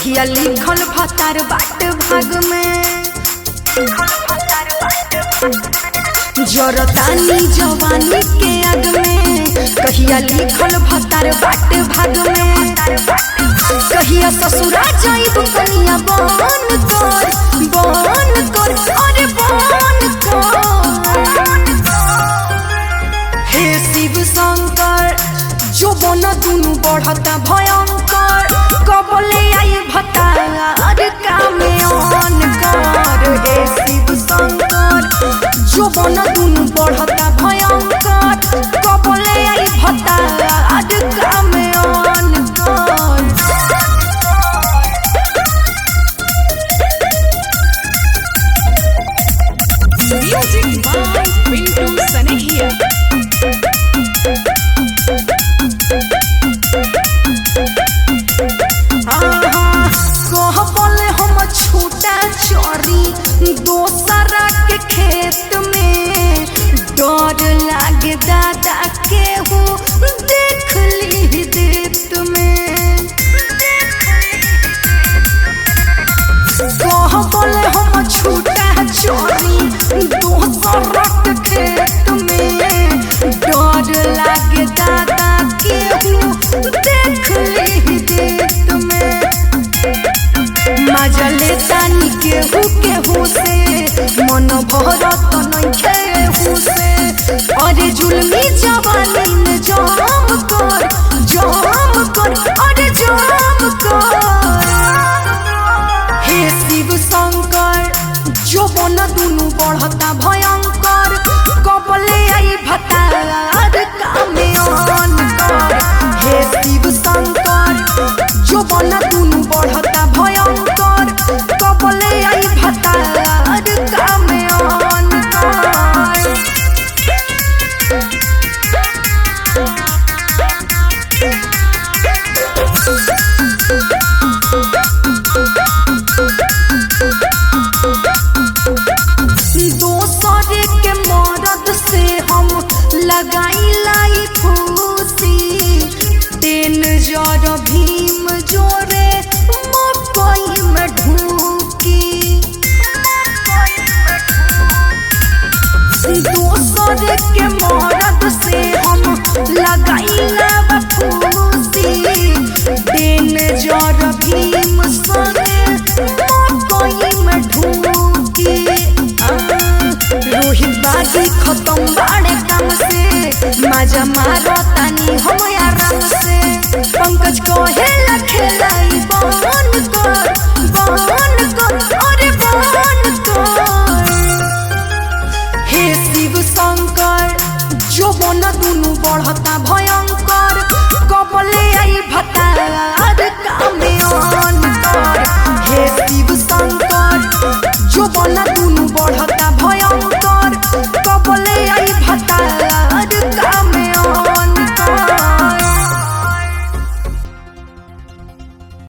कहिया लिखल भतार बाट भाग में जरतानी जवानी के आग में कहिया लिखल भतार बाट भाग में कहिया ससुरा जाइब कनिया बन कर बन कर अरे बन कर हे शिव शंकर जो बन दुनु बढ़ता भयंकर कबले आई भतार कामे ऑन कर हे शिव शंकर जो बन दुनु बढ़ता भयंकर कबले आई भतार कामे ऑन कर Music by Pintu Sanehia. कहबल हम छूटा चोरी दो